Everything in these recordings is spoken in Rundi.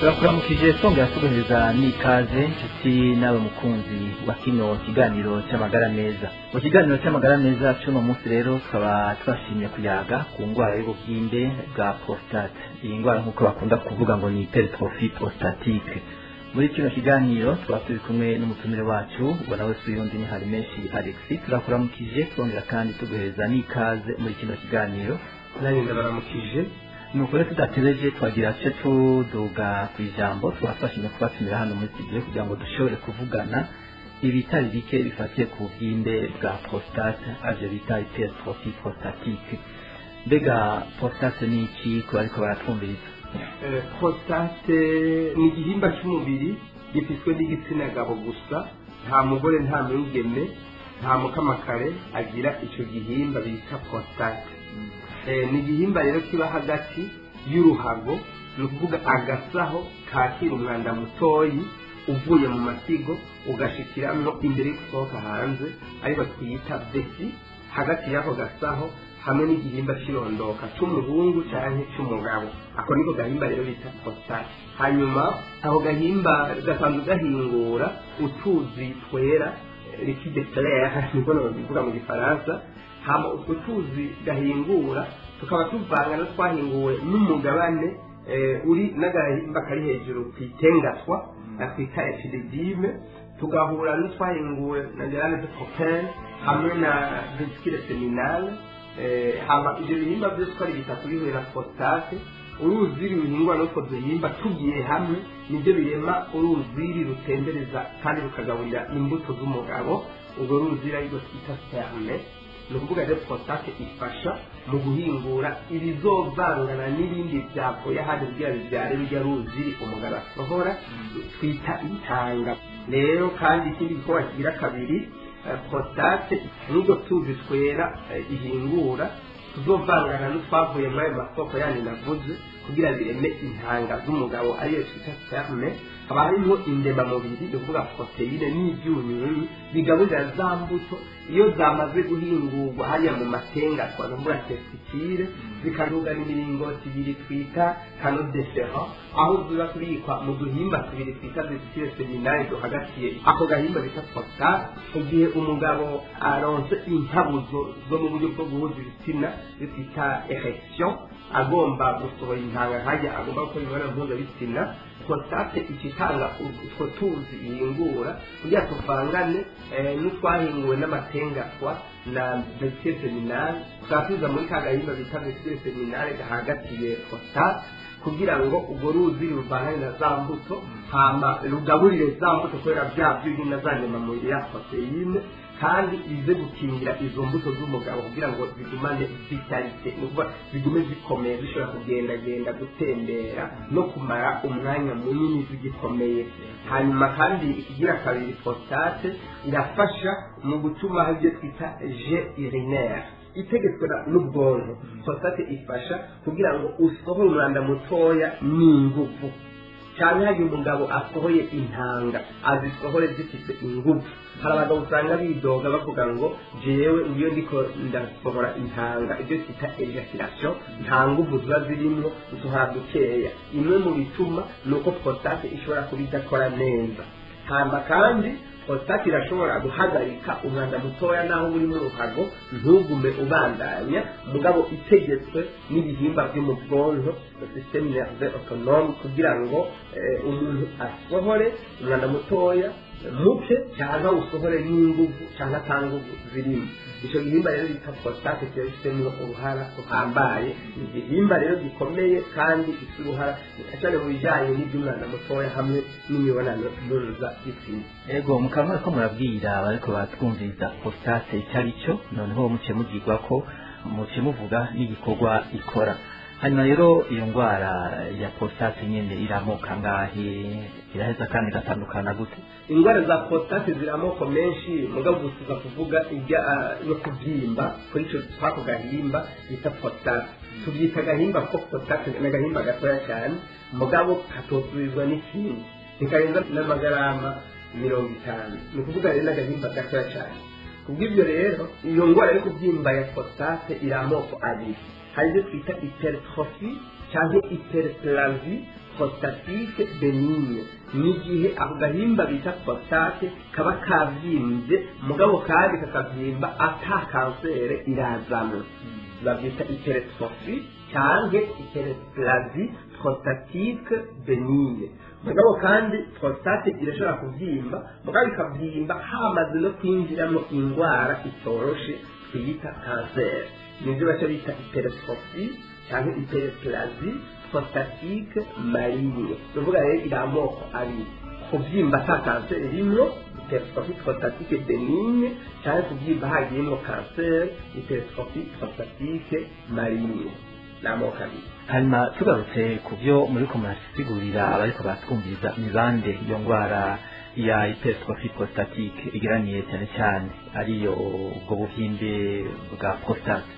turakuramukije twongera tuguhereza n'ikaze nshuti nawe mukunzi wa kino kiganiro cy'amagara meza mu kiganiro cy'amagara meza cy'uno munsi rero tukaba twashimye kuyaga ku ndwara y'ubugimbe bwa prostate iyi ndwara nk'uko bakunda kuvuga ngo ni hypertrophy prostatique muri kino kiganiro tukaba turi kumwe n'umutumire wacu ubona wese uyundi ni hari menshi alexis turakuramukije twongera kandi tuguhereza n'ikaze muri kino kiganiro nanjye ndabaramukije nuko rero tudatebeje twagira ce tuduga ku ijambo twafashije kubatumira hano muri studio kugira ngo dushobore kuvugana ibitari bike bifatiye ku bwinde bwa prostate arivyo bita hypertrophy prostatique mbega prostate ni iki ku bariko baratwumviriza Eh, prostate ni igihimba cy'umubiri gifiswe n'igitsina gabo gusa nta mugore nta mwigeme nta mukamakare agira icyo gihimba bita prostate Eh, ni igihimba rero kiba hagati y'uruhago ni ukuvuga agasaho kakira umwanda mutoyi uvuye mu masigo ugashikiramwo imbere yo gusohoka hanze ariko twita besi hagati y'ako gasaho hamwe n'igihimba cy'irondoka cy'umuhungu cyangwa cy'umugabo ako niko gahimba rero bita prostate hanyuma ako gahimba gasanzwe gahingura utuzi twera eh, liquide clair niko bivuga mu gifaransa hama utwo tuzi gahingura tukaba tuvanga no twahinguwe n'umugabane eh, uri n'agahimba kari hejuru ku itengatwa twita epididime tugahura n'utwahinguwe na gerane de copain hamwe na vesicule seminale eh, hama ibyo bihimba byose uko ari bitatu bihuye na prostate uruziri ruhingwa n'utwo duhimba tugiye hamwe nibyo birema uruziri rutembereza kandi rukagaburira imbuto z'umugabo urwo ruziri arirwo twita sperme ni ukuvuga rero prostate ifasha mu guhingura ibizovangana n'ibindi byavuye ahandi kugira bibyare rujya ruziri umugabo asohora twita intanga rero kandi ikindi gikorwa kigira kabiri eh, prostate n'ubwo tuzi twera eh, ihingura tuzovangana n'utwavuye muri ayo masoko yandi navuze kugira bireme intanga z'umugabo ariyo twita sperme haba harimo indemamubiri ni ukuvuga poroteyine n'ibyunyunyu bigaburira za mbuto iyo zamaze guhingurwa hariya mu matenga twavuga testikire zikarugana imiringoti ibiri twita kano defera aho ziba kubikwa mu duhimba tubiri twita vesicule seminari duhagatiye ako gahimba bita prostate igihe umugabo aronse inkabuzo zo mu buryo bwo guhuza ibitsina iyo twita erection agomba gusohora intanga nkajya agomba gukora imibonano mpuzabitsina prostate ikitanga utwo tuzi ihingura kugira tuvangane eh, n'utwahinguwe n'amatengatwa na vesicule seminale tukaba muri ka gahimba bita vesicule seminale gahagatiye prostate kugira ngo urwo ruzi ruvangane na za mbuto hama rugaburire za mbuto kubera bya byuhi na za nyamamubiri ya poroteyine kandi ize gukingira izo mbuto z'umugabo kugira ngo zigumane vitalite ni ukuvuga zigume zikomeye zishobora kugendagenda gutembera no kumara umwanya munini zigikomeye hanyuma kandi ikigira kabiri prostate irafasha mu gutuma hari ibyo twita je urinaire itegetswe na- n'ubwonko prostate ifasha kugira ngo usohore umwanda mutoya n'ingufu cyane hari umugabo asohoye intanga azisohore zifite ingufu hari abagabo usanga bidoga bavuga ngo jewe iyo ndiko ndasohora intanga ibyo twita ejaculation nta ngufu ziba zirimo usohora dukeya imwe mu bituma ni uko prostate ishobora kuba idakora neza hamba kandi prostate irashobora guhagarika umwanda mutoya naho uri mu ruhago ntugume ubandanya mugabo itegetswe n'ibihimba byo mu bwonko systeme nerve autonome kugira ngo eh, umuntu asohore umwanda mutoya muke cyangwa usohore n'inguvu cyangwa ata nguvu zirimo icyo gihimba rero bita prostate kiba gifitemo uruhara ruhambaye ni igihimba rero gikomeye kandi gifite uruhara cyane mu bijyanye n'iby'umwana mutoya hamwe n'imibonano mpuzabitsina ego mukaba ko murabwira abariko batwumviriza prostate icyo ari cyo noneho muce mugirwa ko muce muvuga n'igikorwa ikora hanyuma rero iyo ndwara ya prostate nyine iramuka ngahe iraheza kandi igatandukana gute indwara za prostate ziri amoko menshi mugabo gusuka kuvuga ijya no kubyimba kuri icyo twako gahimba bita prostate tubyita agahimba ko prostate ni agahimba gatoya cyane mugabo katosubizwa n'ikindi ntikarenza n'amagarama mirongo itanu ni ukuvuga rero n'agahimba gatoya cyane kubw'ibyo rero iyo ndwara yo kubyimba ya prostate iri amoko abiri hari ibyo twita hypertrophy cyangwa hyperplasie prostatique benigne ni igihe ako gahimba bita prostate kaba kavyimbye mugabo kandi kakavyimba ata kansere irazamo babyita hypertrophy cyangwa hyperplasie prostatique benigne mugabo kandi prostate irashobora kuvyimba mugabo ikavyimba hamaze no kwinjiramo indwara itoroshe twiyita kanseri nibyo baca bita hypertrophy cyangwa hyperplasie prostatique maligne tuvuga rero iri amoko abiri kubyimba ata kanseri rimwo hypertrophy prostatique benigne cyangwa kubyimba hagiyemo kanseri hypertrophy prostatique maligne ni amoko abiri hanyuma tugarutse ku byo muri ko murasigurira abariko batwumviriza ni bande iyo ndwara ya hypertrophy prostatique igeraniye cyane cyane ariyo ubwo buhimbe bwa prostate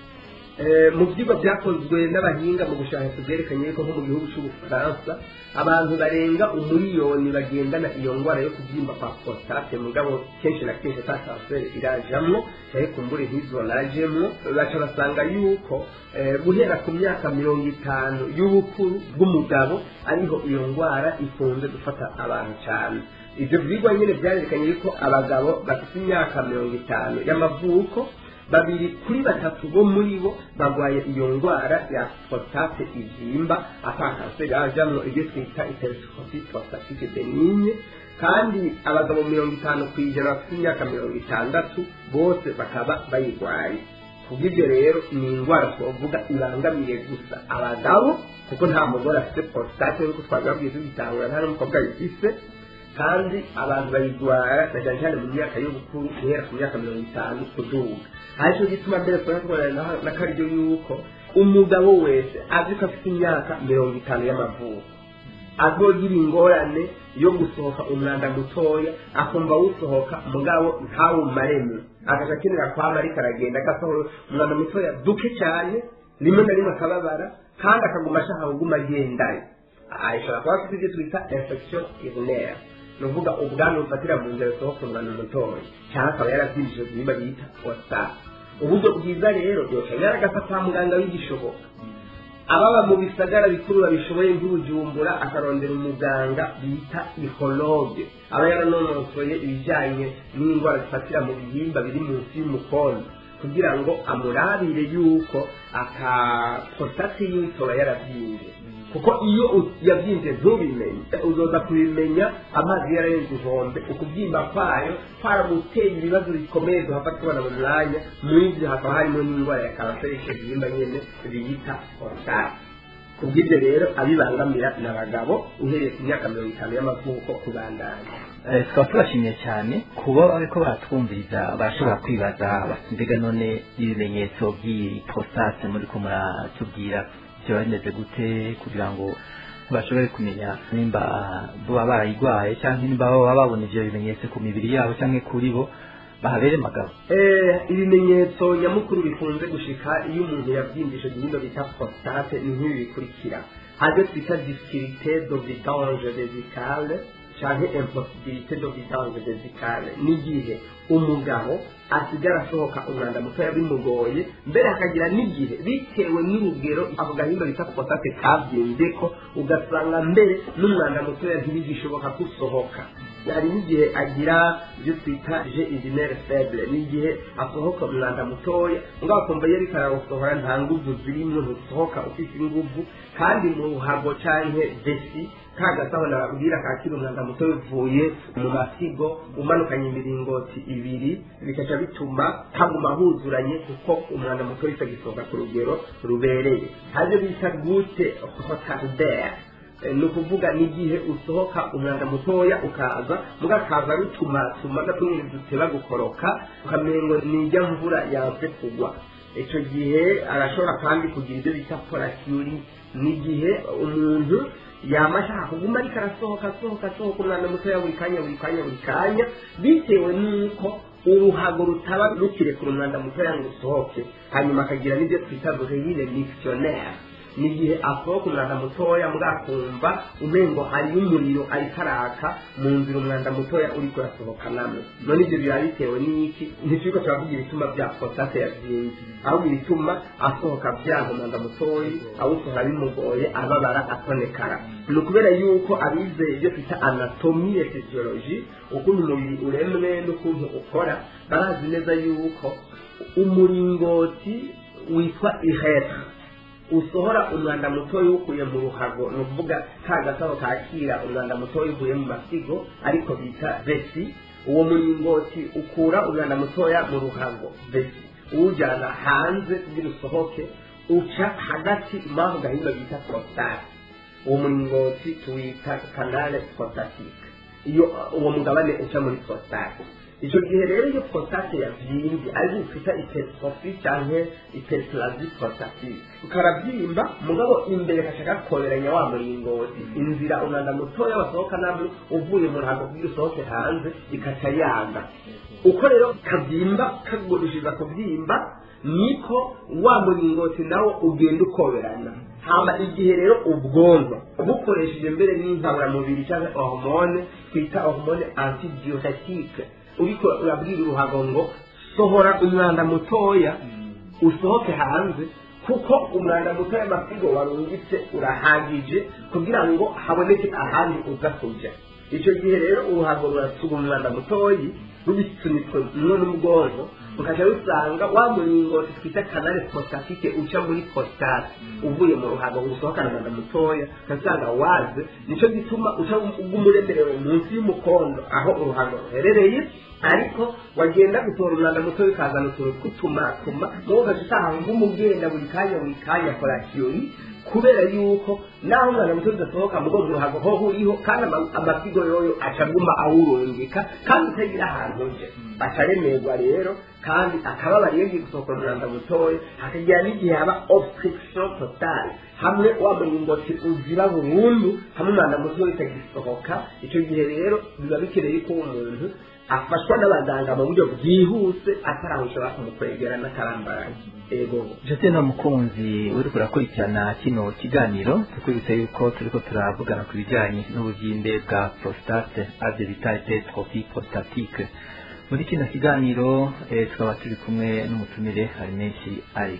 mu byigwa byakozwe n'abahinga mu gushaka byerekanye ko nko mu gihugu cy'ubufaransa abantu barenga umuriyoni bagendana iyo ndwara yo kubyimba kwa prostate mugabo kenshi na kenshi ata kanseri irajamwo cyangwa kumbure ntizorajemwo baca basanga yuko guhera ku myaka mirongo itanu y'ubukuru bw'umugabo ariho iyo ndwara ikunze gufata abantu cyane ibyo byigwa nyine byarerekanye yuko abagabo bafite imyaka mirongo itanu y'amavuko babiri kuri batatu bo muri bo barwaye iyo ndwara ya prostate ibyimba ata kanseri yajamwo ibyo twita hypertrophy prostatique benigne kandi abagabo mirongo itanu ku ijana bafite imyaka mirongo itandatu bose bakaba bayirwaye kubw'ibyo rero ni indwara twavuga ibangamiye gusa abagabo kuko nta mugore afite prostate nk'uko twabibabwiye tugitangura nta n'umukobwa ayifise kandi abantu bayirwara na cyane cyane mu myaka y'ubukuru guhera ku myaka mirongo itanu kuduga aricyo gituma mbere turakorana n'akaryo yuko umugabo wese azi ko afite imyaka mirongo itanu y'amavuko azogira ingorane yo gusohoka umwanda mutoya akumva wusohoka mugabo ntawumareme agaca akenera kwama ariko aragenda agasohora umwanda mutoya duke cyane rimwe na rimwe akababara kandi akaguma ashaka kuguma agendayo ashobora kuba afite ibyo twita infection urinaire ni ukuvuga ubwandu bufatira mu nzira zisohoka umwanda mutoya cyangwa akaba yarabyinjije ibihimba bita prostate uburyo bwiza rero yoca yaragasa kwa muganga w'igishoboka ababa mu bisagara bikuru babishoboye nk'ubujumbura akarondera umuganga bita ihologe aba yaranonosoye ibijyanye n'indwara zifatira mu bihimba biri munsi y'umukondo kugira ngo amurabire yuko aka prostate yiwe itoba yarabyimbye kuko iyo yabyimbye ntubimenye uzoza kubimenya amazi yararenze inkombe ukubyimba kwayo kwaramuteye ibibazo bikomeye duhava tubona mu mwanya muri ibyo hakaba harimo n'indwara ya kanseri icyo gihimba nyine biyita prostate kubw'ibyo rero abibangamira ni abagabo uhereye ku myaka mirongo itanu y'amavuko kubandanya tukaba tubashimiye cyane kuba bariko baratwumviriza barashobora kwibaza mbega none ibimenyetso by'iyi prostate muri ko muratubwira byo bimeze gute kugira ngo bashobore kumenya nimba baba barayirwaye cyangwa nimba baba babona ibyo bimenyetso ku mibiri yabo cyangwa kuri bo bahabere magabo ibimenyetso nyamukuru bikunze gushika iyo umuntu yabyimbishe igihimba bita prostate ni nk'ibi bikurikira haryo twita difficulté de vidange vesicale cyangwa impossibilité de vidange vesicale n'igihe umugabo asigara asohoka umwanda mutoya bimugoye mbere hakagira n'igihe bitewe n'urugero ako gahimba bita prostate kabyimbye ko ugasanga mbere n'umwanda mutoya ntibigishoboka gusohoka hari n'igihe agira ibyo twita je urinaire faible n'igihe asohoka umwanda mutoya ngaho akumva iyo ariko arawusohora nta nguvu zirimo ntusohoka ufite inguvu kandi mu ruhago canke vesi kagasaho nababwira kakira umwanda muto uvuye mu masigo umanukanye imiringoti ibiri bikaca bituma haguma huzuranye kuko umwanda muto utagisohoka ku rugero rubereye haryo bita gute hotardere ni ukuvuga n'igihe usohoka umwanda mutoya ukaza mugakaza rutumatuma gatumwe duteba gukoroka ukamengo nijya mvura yanze kugwa icyo gihe arashobora kandi kugira ibyo bita porakiyuri n'igihe umuntu yaba ashaka kuguma ariko arasohoka asohoka asohoka umwanda mutoya buri kanya buri kanya buri kanya bitewe n'uko uruhago rutaba rukirekura umwanda mutoya ngo usohoke hanyuma akagira n'ibyo twita bureyine mixtionnaire ni igihe asohoka umwanda mutoya mwakumva umengo hariyo umuriro ariko araka mu nzira umwanda mutoya uriko urasohoka namwe none ibyo biba bitewe n'iki ntituriko turavuga ibituma bya prostate yavyimvye ahubwo ibituma asohoka vyanka umwanda mutoyi awusohora bimugoye ababara atonekara ni ukubera yuko abize ibyo twita anatomi ya physiology ukuntu umubiri uremwe n'ukuntu ukora barazi neza yuko umuringoti witwa ihetre usohora umwanda mutoya uwukuye mu ruhago ni ukuvuga ka gasabo kakira umwanda mutoya uvuye mu masigo ariko bita vesi uwo muringoti ukura umwanda mutoya mu ruhago vesi uwujyana hanze kugira usohoke uca hagati mpamvu gahunda bita prostate uwo muringoti tuwita kanale prostatique iyo uwo mugabane uca muri prostate icyo gihe rero iyo prostate yavyimbye ari bifita hypertrophy canke hyperplasie prostatique ukaravyimba mugabo imbere kaca gakoberanya wa muringoti inzira umwanda mutoya wasohoka nabwo uvuye mu ruhago kugira usohoke hanze ikaca yanga uko rero kavyimba kagurishiriza kuvyimba niko wa muringoti nawo ugenda ukoberana hama igihe rero ubwonko bukoresheje mbere n'inkaburamubiri cyangwa hormone twita hormone antidiuretique uriko urabwira uruhago ngo sohora umwanda mutoya usohoke hanze kuko umwanda mutoya amasigo warungitse urahagije kugira ngo haboneke ahandi uza kuja icyo gihe rero uruhago rurasuga umwanda mutoyi rubisunitswe mwo n'ubwonko ukaca rusanga wa muringoti twita kanale prostatike uca muri prostate uvuye mu ruhago usohokana umwanda mutoya ukasanga waze nico gituma uca ugumuremerewe munsi y'umukondo aho uruhago ruherereye ariko wagenda gutora umwanda mutoya ukazana utuntu tw'utumatuma muwo ugaca usanga ng'umugenda buri kanya buri kanya korakiyoni kubera yuko naho umwana muto udasohoka mu rwego ruhago ho uriho kandi amasigo yoyo acaguma awurungika kandi utagira ahantu uje acaremerwa rero kandi akababara iyo agiye gusohokera umwanda mutoya hakagira n'igihe haba obstruction total hamwe wa muringoti uzira burundu hamwe umwanda mutoya utagisohoka icyo gihe rero biba bikeneye ko umuntu afashwa n'abaganga mu buryo bwihuse atarahusha kumukwegera n'akarambaraye ego jose nta mukunzi uriko urakurikirana kino kiganiro tukwibutsa yuko turiko turavugana ku bijanye n'ubuvyimbe bwa prostate avyo bita hypertrophy prostatique muri kino kiganiro eh, tukaba turi kumwe n'umutumire harimenshi alex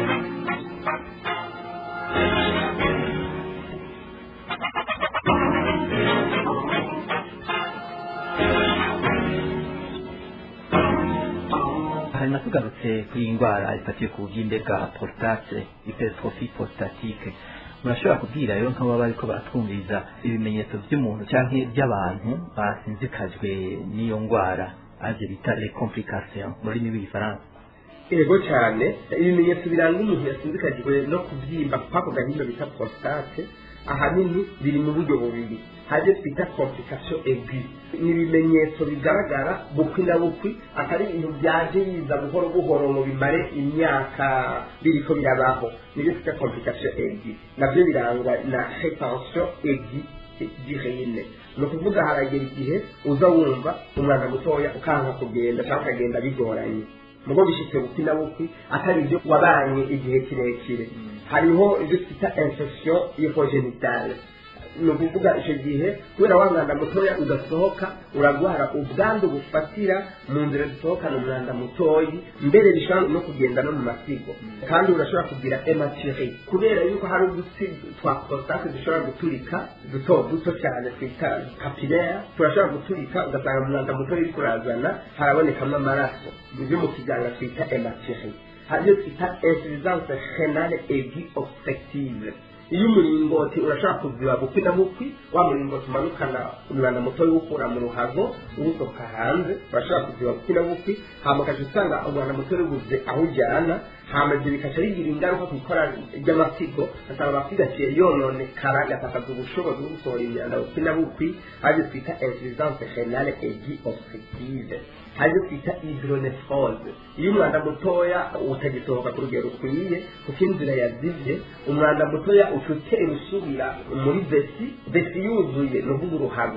hanyuma tugarutse kuri iyi ndwara ifatiye ku bubyimbe bwa prostate hypertrophy prostatique murashobora kubwira rero nk'abo baba bariko baratwumviriza ibimenyetso by'umuntu cyangwa by'abantu basinzikajwe n'iyo ndwara arivyo bita les complications mu rurimi rw'igifaransa ego cyane ibimenyetso biranga umuntu yasinzikajwe no kubyimba kwako gahinda bita prostate ahanini biri mu buryo bubiri hari twita complication aigu ni ibimenyetso bigaragara bukwi na bukwi atari ibintu byaje biza buhoro buhoro ngo bimare imyaka biriko birabaho nibyo twita complication aigu nabyo birangwa na hypertension aigu direne ni ukuvuga haragera igihe uza wumva umwana mutoya ukanka kugenda cyangwa ukagenda bigoranye mugo bishitse bukwi na bukwi atari ibyo wabanye igihe kirekire hariho ibyo twita infection hypogenitale ni ukuvuga icyo gihe kubera wa mwanda mutoya udasohoka uragwara ubwandu bufatira mu nzira zisohokana umwanda mutoyi mbere bishobora no kugenda no mu masigo kandi urashobora kugira ematiri kubera yuko hari udutsi twa prostate dushobora guturika duto duto cyane twita capillaire turashobora guturika ugasanga umwanda mutoya uri kurazana harabonekamo amaraso ibyo mu kiganga twita ematiri hariyo twita insuffisance renale aigu obstructive iyo umuringoti urashobora kuziba bukwi na bukwi wa muringoti umanukana umwanda mutoya uwukura mu ruhago uwusohoka hanze urashobora kuziba bukwi na bukwi hama ukaca usanga umwanda mutoya ubuze aho ujyana hama ibyo bikaca bigira ingaruka ku ikora ry'amasigo ugasanga amasigo aciye yononekara agatakaza ubushobozi bwo gusohora imyanda bukwi na bukwi aribyo twita insuffisance renale aigu obstructive aribyo twita hydronephrose iyo umwanda mutoya utagisohoka ku rugero rukwiye kuko inzira yazivye umwanda mutoya uca utera usubira muri vesi vesi yuzuye ni ukuvuga uruhago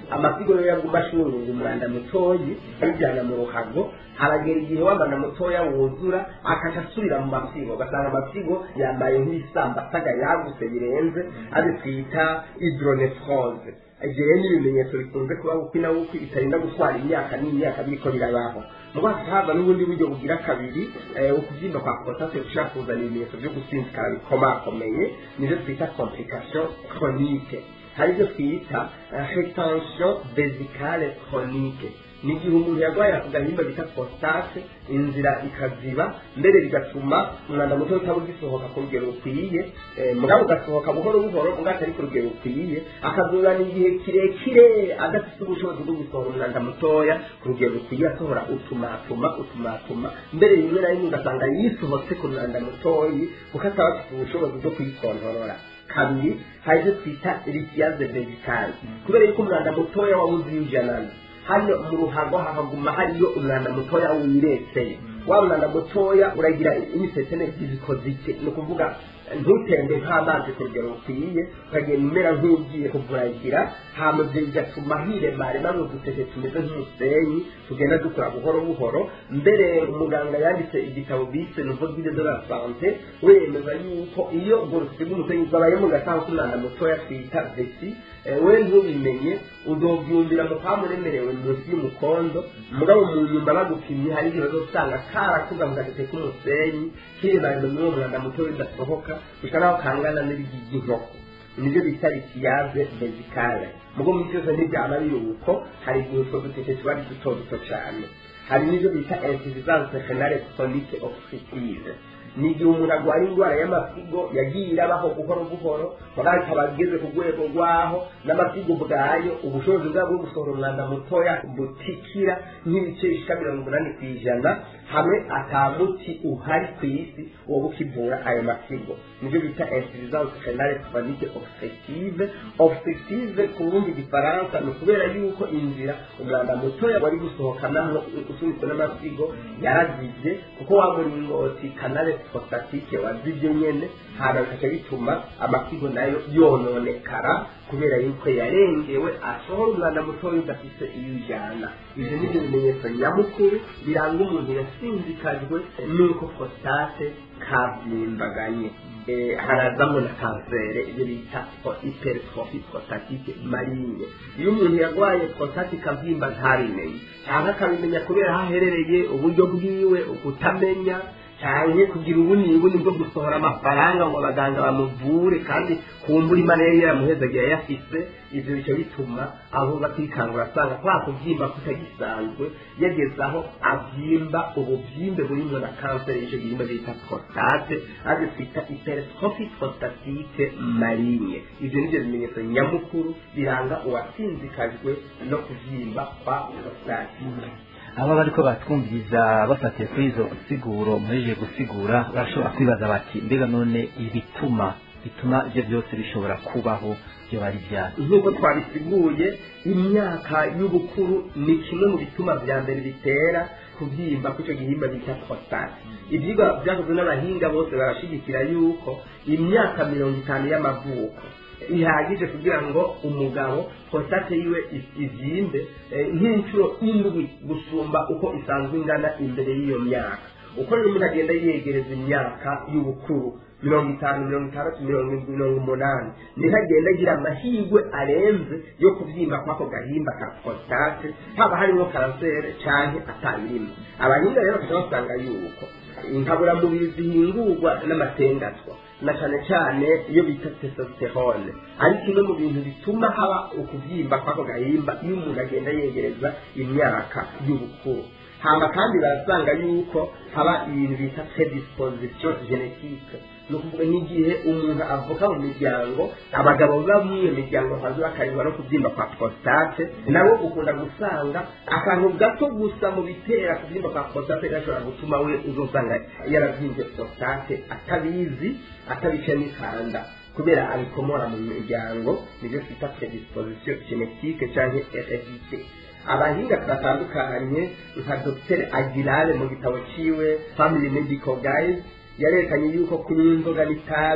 amasigo yo yaguma ashunga umwanda mutoyi ayijyana mu ruhago haragera igihe wa mwanda mutoya wuzura akaca asubira mu masigo ugasanga amasigo yambaye nk'ibisambasaga yagutse birenze ari twita hydronephrose igihe n'ibimenyetso bikunze kuba bukwi na bukwi bitarinda gutwara imyaka n'imyaka biriko birabaho muba haba n'ubundi buryo bugira kabiri ukubyimba kwa prostate gushaka kuzana ibimenyetso byo gusinzikara bikomakomeye nivyo twita complication chronique hari ibyo twita retention vesicale chronique ni igihe umuntu yarwaye ako gahimba bita prostate inzira ikaziba mbere bigatuma umwanda muto utaba ugisohoka ku rugero rukwiye mugabo ugasohoka buhoro buhoro ubwo atari ku rugero rukwiye akazuzana igihe kirekire adafite ubushobozi bwo gusohora umwanda mutoya ku rugero rukwiye asohora utumatuma utumatuma mbere rimwe na rimwe ugasanga yisohotse ku mwanda mutoyi kuko ataba afite ubushobozi bwo kuyikontorora kabiri hari ibyo twita ritiyaze vesicale kubera yuko umwanda mutoya wabuze iyijanana hano mu ruhago hahaguma hariyo umwanda mutoya wirekeye wa mwanda mutoya uragira imisetene zikozike ni ukuvuga ntutembe nk'amazi ku rugero rukwiye ukagenda umera nk'ugiye kuvuragira hama ibyo bigatuma hiremarema mu dutete tumeze nk'umusenyi tugenda dukura buhoro buhoro mbere umuganga yanditse igitabo bise nouveau guide de la sante wemeza yuko iyo ubwo rufite bw'umusenyi bwabaye mu gasaho k'umwanda mutoya twita vesi we ntubimenye uzobyumvira mu kamuremerewe munsi y'umukondo mugabo mu nyumba bagupimye hari igihe uzosanga karakuza mu gatete k'umusenyi kiremarema muri uwo mwanda mutoya udasohoka gusa naho kangana n'ibigi by'inkoko nibyo bita ritiyaze vesicale mugo mu cyose ntibyaba biri uko hari igihe utwo dutete tuba ari duto duto cyane hari n'ibyo bita insuffisance renale chronique obstructive ni igihe umuntu arwara indwara y'amasigo yagiye irabaho buhoro buhoro mugabo akaba ageze ku rwego rwaho n'amasigo ubwayo ubushobozi bwabo bwo gusohora umwanda mutoya butikira nk'ibice bishika mirongo umunani ku ijana hamwe atamuti uhari ku isi wo gukivura ayo masigo nibyo bita insuffisance renale chronique obstructive obstructive ku rundi gifaransa ni ukubera yuko inzira umwanda mutoya wari gusohokanamo usunitswe n'amasigo yarazivye kuko wa muringoti kanale prostatike wazivye nyene hama bikaca bituma amasigo nayo yononekara kubera yuko yarengewe asohora umwanda mutoya udafise iyo ujana ivyo nivyo bimenyetso nyamukuru biranga umuntu yasinzikajwe n'uko prostate kabyimbaganye harazamo na kansere ibyo bita hypertrophy prostatique maligne iyo umuntu yarwaye prostate ikabyimba ntabimenye cyangwa akabimenya kubera aho aherereye uburyo bwiwe ukutamenya cyane kugira ubuni buni bwo gusohora amafaranga ngo abaganga bamuvure kandi kumbura imana yari yaramuhezaga yayafise ivyo bica bituma abo batikangura asanga kwa kuvyimba kutagisanzwe yageze aho avyimba ubuvyimbe burimwo na kanseri y'ico gihimba bita prostate arivyo twita hypertrophy prostatique maligne ivyo nivyo bimenyetso nyamukuru biranga uwasinzikajwe no kuvyimba kwa prostate aba bariko batwumviriza bafatiye kuri izo siguro muhejeje gusigura barashobora kwibaza bati mbega none ibituma bituma ivyo byose bishobora kubaho byo bari vyari nk'uko twabisiguye imyaka y'ubukuru ni kimwe mu bituma vya mbere bitera kubyimba kw'ico gihimba bita prostate ivyigwa vyakozwe n'abahinga bose barashigikira yuko imyaka mirongo itanu y'amavuko ihagije kugira ngo umugabo prostate yiwe ivyimbe nk'inshuro indwi gusumba uko isanzwe ingana imbere y'iyo myaka uko rero umuntu agenda yegereza imyaka y'ubukuru mirongo itanu mirongo itandatu mirongo indwi mirongo umunani niho agenda agira amahirwe arenze yo kubyimba kw'ako gahimba ka prostate haba harimo kansere canke atabirimo abahinga rero bakaca basanga yuko inkaburamubiri zihingurwa n'amatengatwa na cyane cyane iyo bita testosterone ari kimwe mu bintu bituma haba ukubyimba kw'ako gahimba iyo umuntu agenda yegereza imyaka y'ubukuru hama kandi barasanga yuko haba ibintu bita predisposition genetique ni ukuvuga nk'igihe umuntu avuka mu miryango abagabo baba muri iyo miryango basanzwe bakarindwa no kubyimba kwa prostate nabo ukunda gusanga akantu gato gusa mu bitera kubyimba kwa prostate gashobora gutuma we uzosanga yaravyimbye prostate atabizi atabice n'ikanda kubera abikomora mu miryango nibyo twita predisposition genetique canke heredité abahinga batandukanye nka dr agirare mu gitabo ciwe family medical guide yarekanye yuko kunywa inzoga n'itabi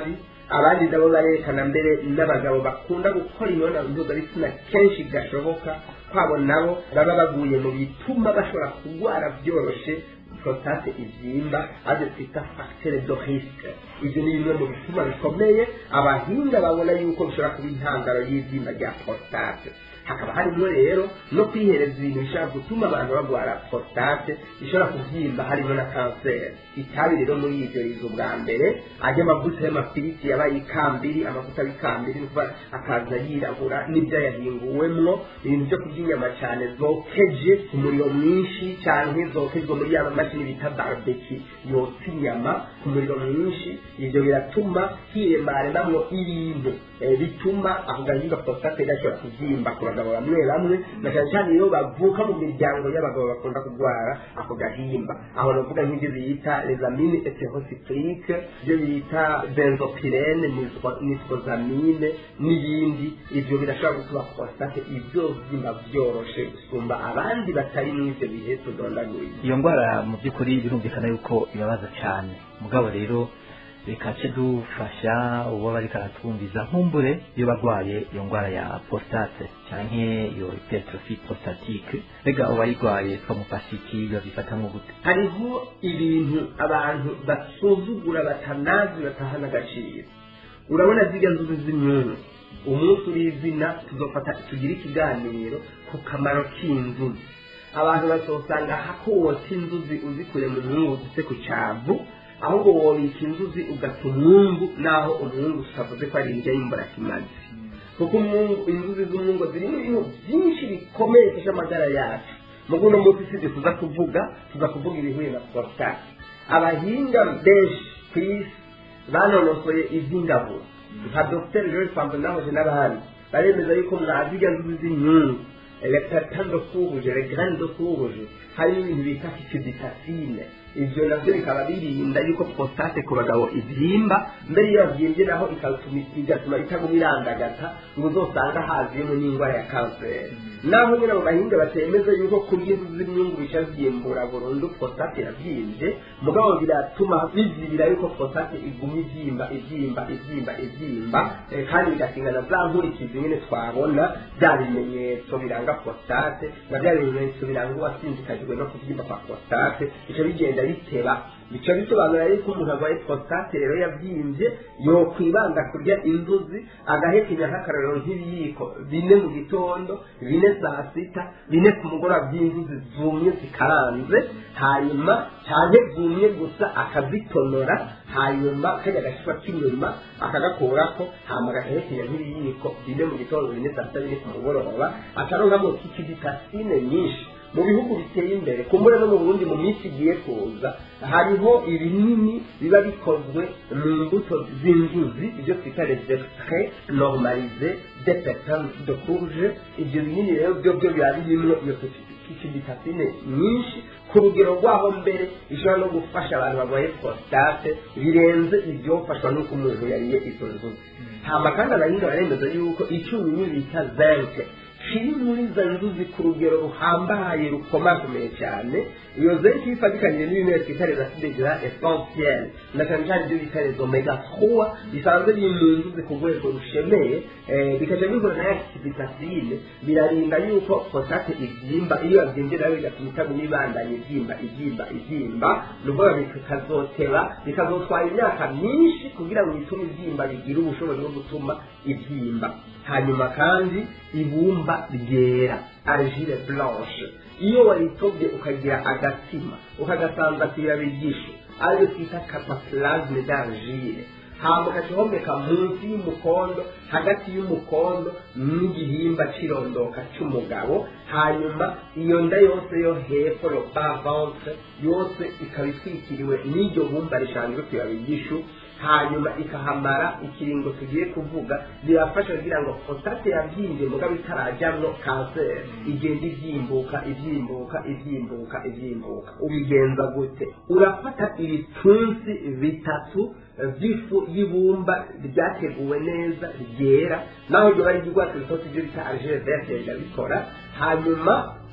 abandi nabo barerekana mbere n'abagabo bakunda gukora imibonano mpuzabitsina kenshi gashoboka kwabo nabo baba baguye mu bituma bashobora kurwara byoroshe prostate ibyimba aze twita facteur de risque ibyo ni bimwe mu bituma bikomeye abahinga babona yuko bishobora kuba intandaro y'ibyimba rya prostate hakaba harimo rero no kwihereza ibintu bishobora gutuma abantu barwara prostate ishobora kubyimba harimo na kanseri itabi rero muri ibyo riza ubwa mbere ajya amavuta y'amafiriti yabaye ikambiri amavuta y'ikambiri nukuva akaza yirabura n'ibyo yahinguwemwo ibintu byo kurya inyama cyane zokeje ku muriro mwinshi cyane zokejwe muri ya mashini bita barbeki yotsa inyama ku muriro mwinshi ibyo biratuma hiremaremamwo ibintu bituma ako gahinga prostate gashobora kubyimba ku bagabo bamwe bamwe na cyane cyane iyo bavuka mu miryango y'abagabo bakunda kurwara ako gahimba aho navuga nk'ibyo bita lezamine eterocyclique ibyo bita benzopirene nisozamine n'ibindi ibyo birashobora gutuma prostate ibyo byimba byoroshe gusumba abandi batari muri ibyo bihe tudondaguye iyo ndwara mu by'ukuri birumvikana yuko ibabaza cyane mugabo rero reka ce dufasha uwo bariko aratwumviza nkumbure iyo barwaye iyo ndwara ya prostate canke iyo hypertrophy prostatique mbega uwayirwaye twamufasha iki babifata nko gute hariho ibintu abantu basuzugura batanazi batahana agaciro urabona zirya nzuzi z'imyungu umunsi uri izina tuzofata tugire ikiganiro ku kamaro k'inzuzi abantu bazosanga hakotsa inzuzi uzikuye mu mwungu zise ku cyavu ahubwo wobika inzuzi ugata umwungu naho umwungu tutavuze ko ari indya y'imburakimazi kuko umwungu inzuzi z'umwungu zirimo ibintu byinshi bikomeye bifasha amagara yacu mu guno munsi sibyo tuza kuvuga tuza kuvuga ibihuye na prostate abahinga benshi ku isi banonosoye iby'ingabo nka dr george pambonahoje n'abandi baremeza yuko mwaziga nzuzi z'imyungu electratan de courge les graines de courge harimo ibintu bita fitiditafine ibyo nabyo bikaba birinda yuko prostate ku bagabo ibyimba mbere iyo yabyimbye naho igatuma itaguma irandagata ngo uzosanga haziyemo n'indwara ya kanseri naho nyine abo bahinga batemeza yuko kurya inzu z'imyungu bica byimbura burundu prostate yabyimbye mugabo biratuma bizibira yuko prostate iguma ibyimba ibyimba ibyimba ibyimba kandi bigasingana za nkurikizi nyine twabona bya bimenyetso biranga prostate na bya bimenyetso biranga uwasinzikajwe no kubyimba kwa prostate bica bigenda biteba bica bisobanura yuko umuntu arwaye prostate rero yabyimbye yokwibanda kurya inzuzi agahekenya nk'akarorero nk'ibiyiko bine mu gitondo bine saa sita bine ku mugoroba by'inzuzi zumye zikaranze hanyuma cyane zumye gusa akazitonora hanyuma kajya agashyirwa k'inyuma akagakurako hanyuma agahekenya nk'ibiyiko bine mu gitondo bine saa sita bine ku mugoroba akaronkamo kikiditasine nyinshi mu bihugu biteye imbere kumbure no mu burundi mu minsi igiye kuza hariho ibinini biba bikozwe mu mbuto z'inzuzi ibyo twita les extraits normalisés de pétales de courge ibyo binini rero byo byo biba birimo iyo kikiditasine nyinshi ku rugero rwaho mbere ishobora no gufasha abantu barwaye prostate birenze ibyofashwa n'uko umuntu yariye izo nzuzi hamba kandi abahinga baremeza yuko icyunyunyu bita zinc kiri muri za nzuzi ku rugero ruhambaye rukomakomeye cyane iyo zenshi ifatikanyije n'ibimera twita les acides gras essentiels na cyane cyane ibyo bita les omega 3 bisanzwe biri mu nzuzi ku rwego rushemeye bikaca bihura na yakibitasine birarinda yuko prostate ibyimba iyo yabyimbye nayo bigatuma itaguma ibandanya ibyimba ibyimba ibyimba ni ukuvuga bikazoteba bikazotwara imyaka myinshi kugira ngo bitume ibyimba bigire ubushobozi bwo gutuma ibyimba hanyuma kandi ibumba ryera argile blanche iyo wayitobye ukagira agatima ukagasanza ku irabi ry'ishu ariyo twita cataplasme d'argile hama ukacihomeka munsi y'umukondo hagati y'umukondo n'igihimba cy'irondoka cy'umugabo hanyuma iyo nda yose yo hepfo le bas ventre yose ikaba itwikiriwe n'iryo bumba rishanzwe ku irabi ry'ishu hanyuma ikahamara ikiringo tugiye kuvuga birafasha kugira ngo prostate yabyimbye mugabo itarajyamwo kanseri igenda ibyimbuka ibyimbuka ibyimbuka ibyimbuka ubigenza gute urafata ibipfunsi bitatu by'ifu y'ibumba ryateguwe neza ryera naho iryo bari ry'urwatsi rutoto ibyo bita argile verte rirabikora hanyuma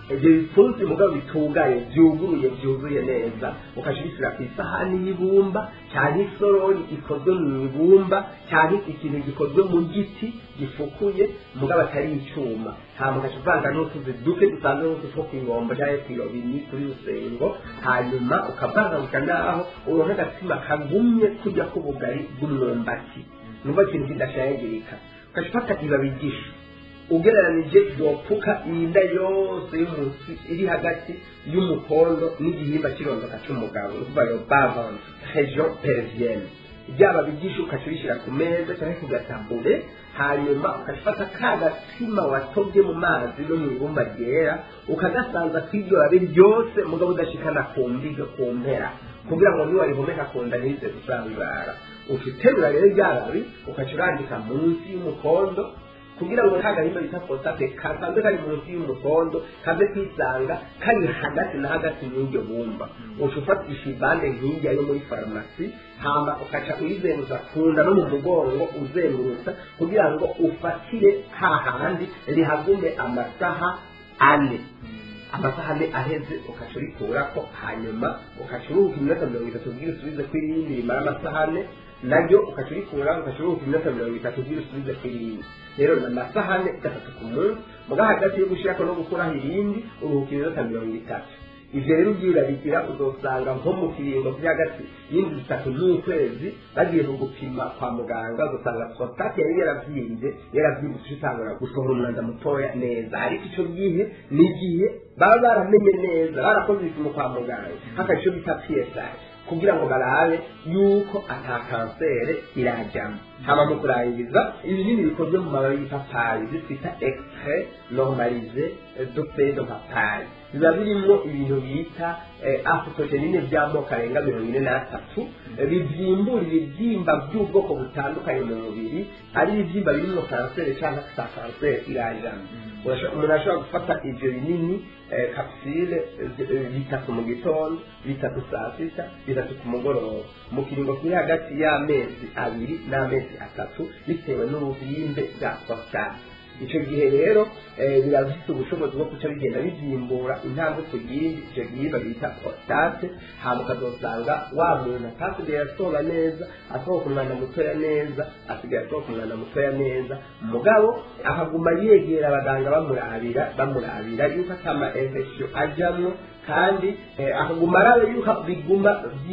ibyo bipfunsi mugabo bitugaye byuguruye byuzuye neza ukajya ubishyira ku isahani y'ibumba cyangwa isorori ikozwe mu ibumba cyangwa ikintu gikozwe mu giti gifukuye mugabo atari icyuma hanyuma ukajya uvanga n'utuzi duke dusanzwe n'utu two ku ibombo cyangwa ku irobini kuri rusengo hanyuma ukavangabuka naho uronka agatsima kagumye kujya k'ubugari bw'umwumbati nubwo ikintu kidashayagirika ukajya ufata ibabi ry'ishu ugereranije yopfuka inda yose y'umunsi iri hagati y'umukondo n'igihimba cy'irondoka cy'umugabo ni ukuvuga yo bavance region persienne byaba bigisha ukaca ubishyira ku meza cyangwa ku gatabure hanyuma ukafata ka gatsima watobye mu mazi no mu ibumba ryera ukagasanza ku iryo babi ryose mugabo udashikana ku mbiga ku mpera kugira ngo niba rihomeka ku nda ntize gusangara ukiterura rero rya babi ukaca urandika munsi y'umukondo kugira ngo nta gahimba bita fosate kasanzwe kari munsi y'umukondo kaze kwisanga kari hagati na hagati y'iryo bumba uca ufatisha ibande nk'irya yo muri farumasi hama ukaca uyizenguza ku nda no mu mugongo uzengurutsa kugira ngo ufatire hahandi rihagume amasaha ane amasaha ane aheze ukaca urikurako hanyuma ukaca uruhuka iminota mirongo itatu ubwira usubize ku irindi rimara amasaha ane naryo ukaca urikura ukaca uruhuka iminota mirongo itatu ubwira usubize ku irindi rero ni amasahane gatatu ku munsi muga hagati yo gushyirako no gukuraho irindi uruhuka iminota mirongo itatu ivyo rero ubyirabigira uzosanga nko mu kiringo vy'hagati y'indwi zitatu n'ukwezi bagiye kugupima kwa muganga uzosanga prostate yari yaravyimbye yaravyimbye utangura gusohora umwanda mutoya neza ariko ico gihe ni igihe baba baramenye neza barakoze ibipimo kwa muganga haka ico bita psi kugira ngo barabe yuko ata kansere irajyamo haba mu kurangiza ibinini bikozwe mu mababi y'ipapayi zitwita extrait normalisé de feuille de papayi biba birimo ibintu bita afitogenine by'amoko arenga mirongo ine n'atatu bivyimbura ibibyimba by'ubwoko butandukanye mu mubiri ari ibibyimba birimo kanseri cyangwa sa kanseri irajyamo umuntu ashobora gufata ibyo binini kapsule bitatu mu gitondo bitatu saa sita bitatu ku mugoroba mu kiringo kiri hagati y'amezi abiri n'amezi atatu bitewe n'ububimbe bwa prostate icyo gihe rero biba bifite ubushobozi bwo kuca bigenda bivyimbura intambwe ku yindi icyo gihimba bita prostate hama ukazosanga wa muntu atasigaye asoba neza asohoka umwanda mutoya neza asigaye asohoka umwanda mutoya neza mugabo akaguma yegera abaganga bamurabira bamurabira yuko atama infection ajamwo kandi akaguma arabe yuko biguma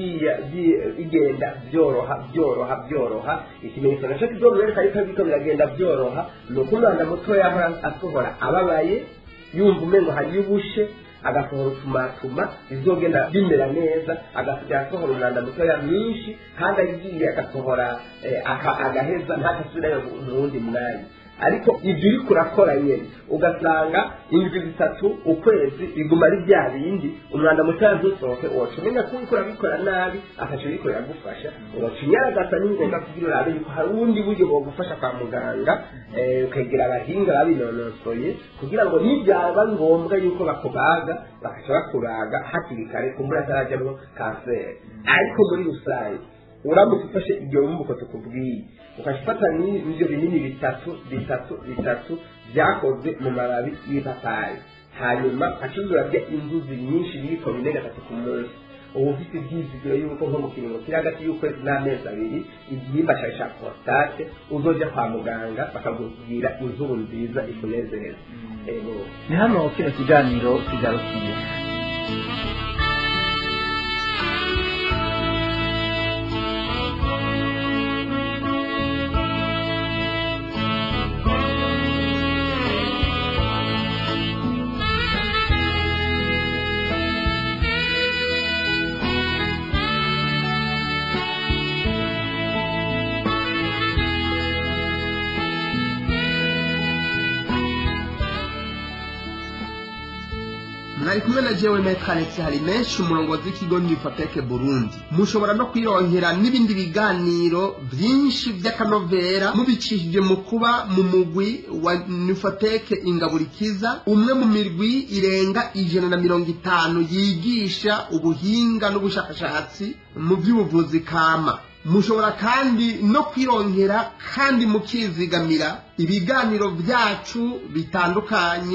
bigenda byoroha byoroha byoroha ikimenyetso nacyo kizomwereka yuko biriko biragenda byoroha ni uko umwanda mutoya ahora asohora ababaye yumva umengo hariyo ubushe agasohora utumatuma bizogenda bimera neza agasigaye asohora umwanda mutoya mwinshi kandi agiye agasohora agaheza ntakasubirayo mu wundi mwanya ariko ibyo uri kurakora nyine ugasanga indwi zitatu ukwezi biguma ari bya bindi umwanda mutoya ntusohoke uwaca umenya ko uriko urabikora nabi akaca uriko iragufasha uwaca unyaragasa ni ngombwa kugira urabe yuko hari ubundi buryo bwogufasha kwa muganga ukegera abahinga babinonosoye kugira ngo nibyaba ngombwa yuko bakubaga bakaca bakuraga hakiri kare kumbura atarajyamo kanseri ariko muri rusange uramutse ufashe iryo rumbuko tukubwiye ukafata n'ibyo binini bitatu bitatu bitatu byakozwe mu mababi y'ipapayi hanyuma ukacuzura bya inzuzi nyinshi biriko bine gatatu ku munsi uba ufite ibyizigiro yuko nko mu kiringo kiri hagati y'ukwezi n'amezi abiri igihimba cyawe cya prostate uzoja kwa muganga bakakubwira inkuru nziza ikunezeza ni hano kino kiganiro kigarukiye mwari kumwe na jewe metre alex hari menshi umurongozi w'ikigo nifoteke burundi mushobora no kwironkera n'ibindi biganiro byinshi by'akanovera mubicishije mu kuba mu mugwi wa nifoteke ingaburikiza umwe mu mirwi irenga ijana na mirongo itanu yigisha ubuhinga n'ubushakashatsi mu by'ubuvuzi kama mushobora kandi no kwironkera kandi mukizigamira ibiganiro byacu bitandukanye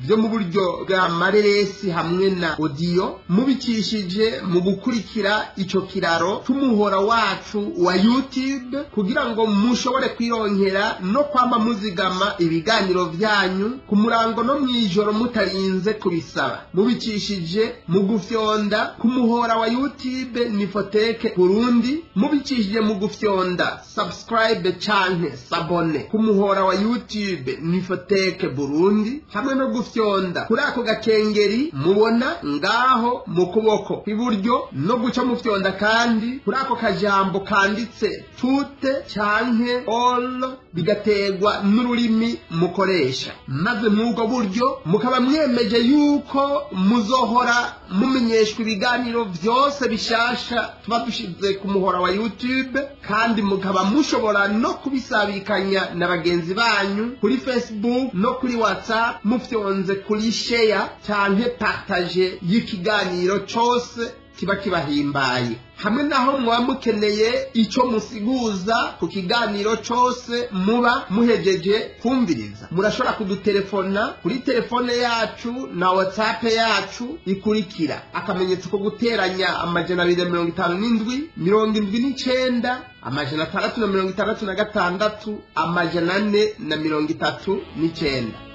byo mu buryo bwa mareresi hamwe na odiyo mubicishije mu gukurikira ico kiraro c'umuhora wacu wa youtube kugira ngo mushobore kwironkera no kwama muzigama ibiganiro vyanyu ku murango no mw'ijoro mutarinze kubisaba mubicishije mu gufyonda ku muhora wa youtube nifoteke burundi mubicishije mu gufyonda subscribe canke sabone ku muhora wa youtube nifoteke burundi hamwe no gufyonda kuri ako gakengeri mubona ngaho mu kuboko kw'iburyo no guca mufyonda kandi kuri ako kajambo kanditse tute canke all bigategwa n'ururimi mukoresha maze mw'ubwo buryo mukaba mwemeje yuko muzohora mumenyeshwa ibiganiro vyose bishasha tuba dushize ku muhora wa youtube kandi mukaba mushobora no kubisabikanya na bagenzi banyu kuri facebook no kuri whatsapp mufyonze kuri share canke partage y'ikiganiro cose kiba kibahimbaye hamwe naho muba mukeneye ico musiguza ku kiganiro cose muba muhejeje kumviriza murashobora kudutelefona kuri telefone yacu na whatsapp yacu ikurikira akamenyetso ko guteranya amajana abiri na mirongo itanu n'indwi mirongo indwi n'icenda amajana atandatu na mirongo itandatu na gatandatu amajana ane na mirongo itatu n'icenda